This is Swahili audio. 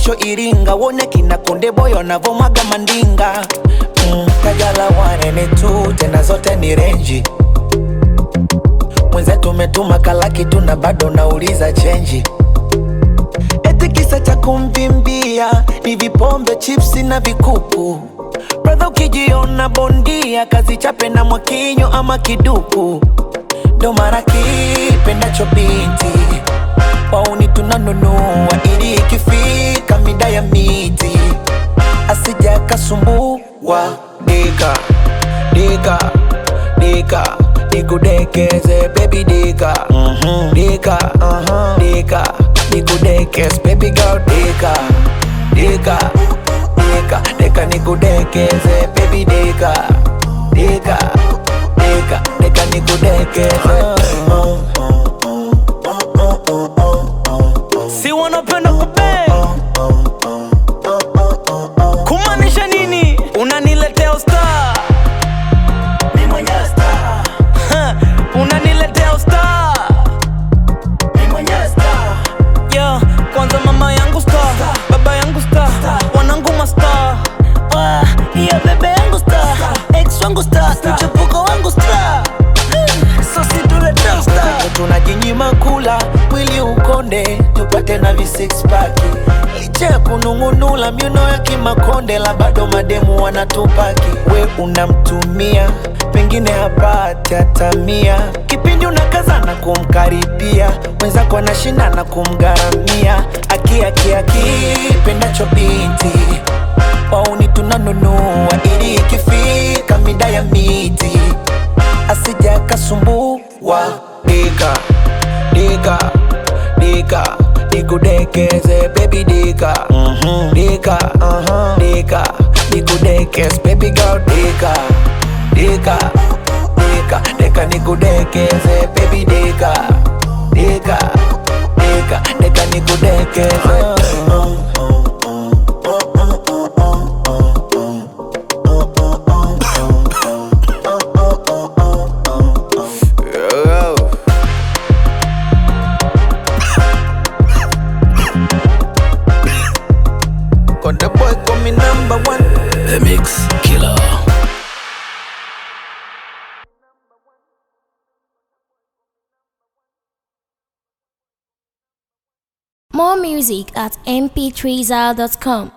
kesho Iringa, wone kina Konde Boy wanavomwaga mandinga mm, Kajala wanene tu tena zote ni renji mwenzetu umetuma kalaki tu na bado nauliza chenji eti kisa cha kumvimbia ni vipombe chipsi na vikuku bradha ukijiona bondia kazi chape na mwakinyo ama kiduku ndo mara kipendacho binti wauni tunanunua ili ikifika mida ya miti asija kasumbua dika dika dika nikudekeze baby dika dika dika nikudekeze baby girl dika dika dika dika nikudekeze baby dika dika dika dika nikudekeze si wanapenda kupe kumaanisha nini unaniletea usta unaniletea usta yeah, kwanza mama yangu sta baba yangu sta wanangu masta Ah, ya bebe yangu star ex wangu star mchepuko wangu star so situleta star tunajinyima kula mwili ukonde tupate na vi six pack licha ya kunung'unula miuno ya kimakonde la bado mademu wanatupaki we unamtumia pengine hapati hata mia kipindi unakazana kumkaribia mwenzako anashindana kumgharamia akiakiaki pendacho binti wauni tunanunua ili ikifika mida ya miti asija kasumbua dika dika dika nikudekeze baby dika dika dika nikudekeze baby girl dika dika dika dika nikudekeze baby dika dika dika dika nikudekeze Konde boy call me number one The Mix Killer. More music at mp3zal.com.